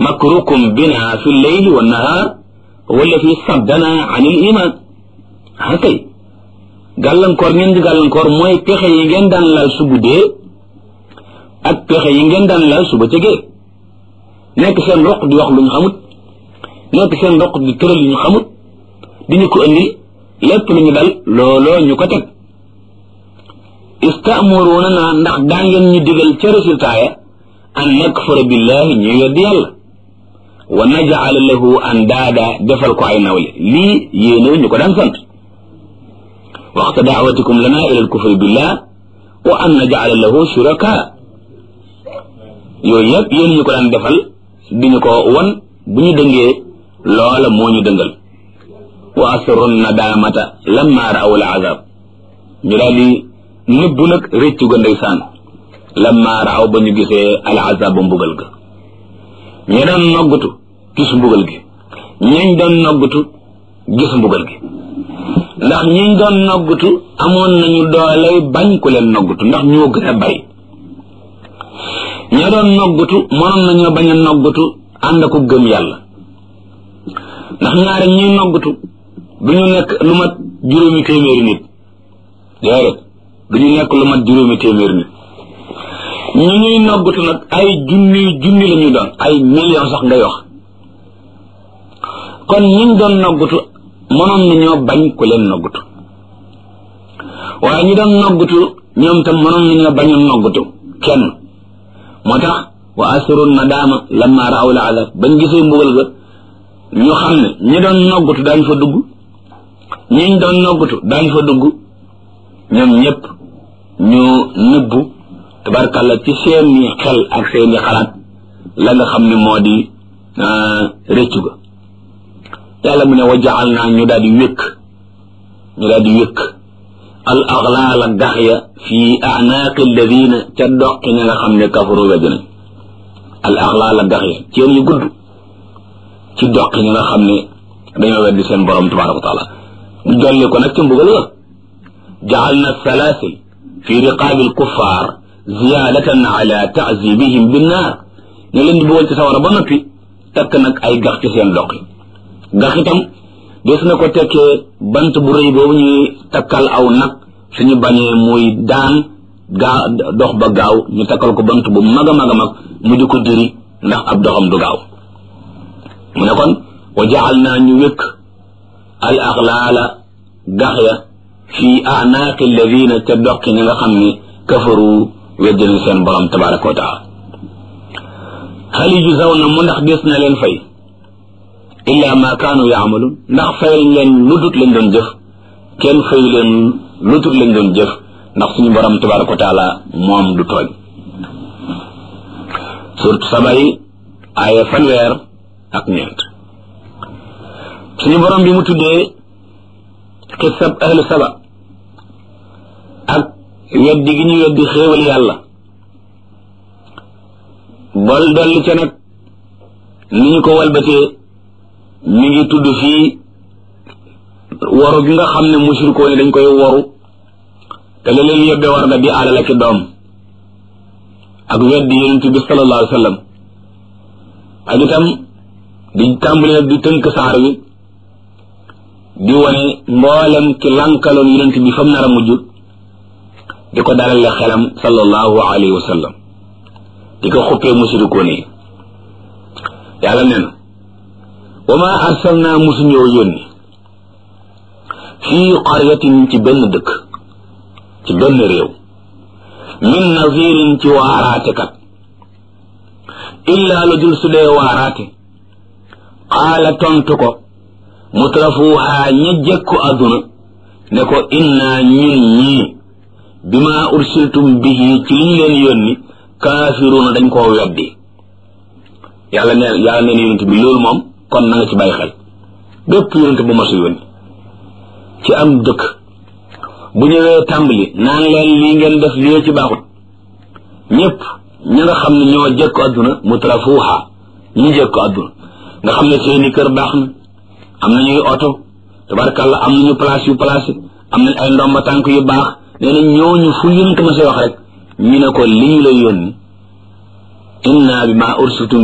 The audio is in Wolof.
makrukum bina fi lleyli wa nahar wala fi saddana an il iman ah kay gàllankoor ngeen di gàllankoor mooy pexe yi ngeen daan lal su guddee ak pexe yi ngeen daan lal su bëccëgee nekk seen roq di wax lu ñu xamut nekk seen roq di tëral lu ñu xamut di ñu ko indi lépp lu ñu dal looloo ñu ko teg istaamuruna naa ndax daa ngeen ñu digal ca résultat ya an nakfura billahi ñu weddi yàlla wa najala lahu andaada defal ko ay nawle lii yéene ñu ko daan sant waxta daawatikum lana ila alkufri billah wa an najala lahu shuraka yooyu yëpp yéen ñu ko daan defal di ñu ko wan bu ñu dëngee loola moo ñu dëngal wa asru nadamata lamma raaw al azab ñu daal di nëbbu nag réccu ga ndeysaan lamma raaw ba ñu gisee al azab ba mbugal ga ñi doon noggutu gis mbugal gi ñañ doon noggutu gis mbugal gi ndax ñiñ doon noggutu amoon nañu dooley bañ ku leen noggutu ndax ñoo gën a bari ña doon noggutu mënoon nañoo bañ a noggutu ànd ko gëm yàlla ndax ñaari ñuy noggutu du ñu nekk lu mat juróomi téeméeri nit déedéet du ñu nekk lu mat juróomi téeméeri nit ñi ñuy noggutu nag ay junni junni la ñu doon ay million sax ngay wax kon ñiñ doon noggutu mënoon nañoo bañ ku leen noggutu waaye ñi doon noggutu ñoom tam mënoon nañoo bañ a noggutu kenn moo tax wa asru nadaama lamma raaw la azab bañ gisee mbugal ga ñu xam ne ñi doon noggutu daañ fa dugg ñiñ doon noggutu daañ fa dugg ñoom ñëpp ñu nëbbu tabarkàlla ci seeni xel ak seeni xalaat la nga xam ne moo di rëccu ga yàlla mu ne wa jaal naa ñu daal di wékk ñu daal di wékk al aglaala gax ya fi anaaqi alladina ca doqi ña nga xam ne kafaru wedd nañ al aglaala gax ya ceen yu gudd ci doqi ña nga xam ne dañoo weddi seen borom tabaraka wa taala ñu dolli ko nag ca mbugal la jaal na salaasil fi riqaabi alkuffar ziyaadatan ala taazibihim binnaar ñu leen di bëggoon ci sawara ba noppi takk nag ay gax ci seen doqi gax itam des na ko tekkee bant bu rëy boobu ñuy takkal aw nag suñu bañee muy daan gaa dox ba gaaw ñu takkal ko bant bu mag a mag a mag mu di ko diri ndax ab doxam du gaaw mu ne kon wa jaal naa ñu wékk al axlaala gax ya fi anaaqi alladina ca doqi ñi nga xam ne kafaru weddina seen borom tabaraka wa taala hal yujzawna mu ndax des na leen fay illa ma kaanu yaamaluun ndax fay leen lu dut lañ doon jëf kenn fay leen lu dut lañ doon jëf ndax suñu borom tabaraka wa taala moom du tooñ surtout sabay aaya fanweer ak ñeent suñu borom bi mu tuddee xisab ahlu saba ak weddi gi ñu weddi xéewal yàlla bol dolli ca nag ni ñu ko walbatee mi ngi tudd fii waru gi nga xam ne mushrikoo ni dañ koy waru te la leen yóbbee war nga di alal ak doom ak weddi yonent bi sallallahu alayhi wa sallam ak itam di tàmbali nag di tënk saar wi di wane mboolem ki lankaloon yonent bi fam nar a mujj di ko dalale xelam sallallahu alayhi wa sallam di ko xuppee mushrikoo ni yàlla nee na wa ma arsalna musuñoo yónni fii qaryatin ci benn dëkk ci benn réew min nazirin ci waaraate kat illaa lu dul su dee waaraate qaala tontu ko mutrafuuhaa ña jekku adduna ne ko innaa ñun ñii bima ursiltum bihi ci liñ leen yónni kaafiruuna dañ koo weddi yàlla neen yàlla neen yonent bi loolu moom kon na nga ci bàyyi xel bépp yonent bu masu yónni ci am dëkk bu ñëwee tàmbali naan leen lii ngeen def lii ci baaxut ñëpp ña nga xam ne ñoo jëkk adduna mutrafuuha ñi jëkk adduna nga xam ne seeni kër baax na am nañuy oto tabarkàlla am nañu place yu place am nañ ay ndomba tànk yu baax nee na ñooñu fu yonent ma say wax rek ñu ne ko li ñu lay yónni inna bi ma ursitum